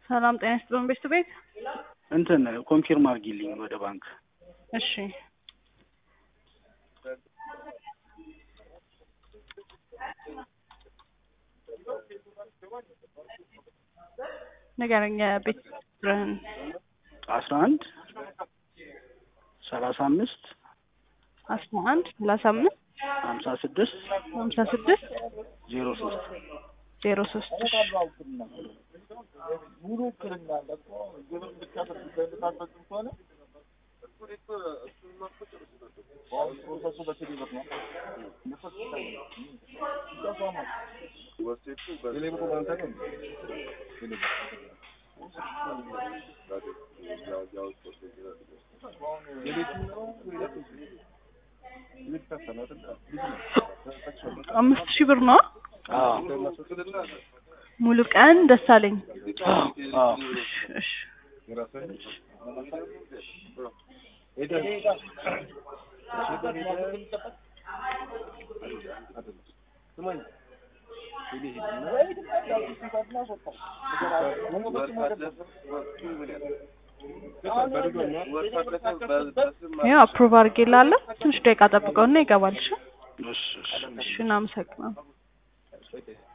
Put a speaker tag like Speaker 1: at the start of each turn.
Speaker 1: ሰላም ጤና ይስጥልን ቤት ቤት
Speaker 2: እንትን ኮንፊርም አድርጊልኝ ወደ ባንክ
Speaker 1: እሺ ንገረኝ ቤት ቁጥርህን
Speaker 2: አስራ አንድ ሰላሳ አምስት
Speaker 1: አስራ አንድ ሰላሳ አምስት
Speaker 2: ሀምሳ ስድስት
Speaker 1: ሀምሳ ስድስት
Speaker 2: ዜሮ ሶስት
Speaker 1: ዜሮ ሶስት እሺ
Speaker 3: ሙሉ ውክልና አለ እኮ ግብር ብቻ በምታስፈጽም ከሆነ ፕሮሰሱ በስሪ ብር ነው። የሌብሮ ባንክ አይደል? የቤትኛው የቤት ከሰነ አይደል? ልጅ ነው።
Speaker 1: አምስት ሺህ ብር ነው
Speaker 2: አዎ
Speaker 1: ሙሉ ቀን ደሳለኝ
Speaker 2: አዎ
Speaker 1: እሺ ያው አፕሩቭ አድርጌልሃለሁ ትንሽ ደቂቃ ጠብቀውና ይገባል እሺ
Speaker 2: እሺ እሺ
Speaker 1: እሺ እናመሰግናለን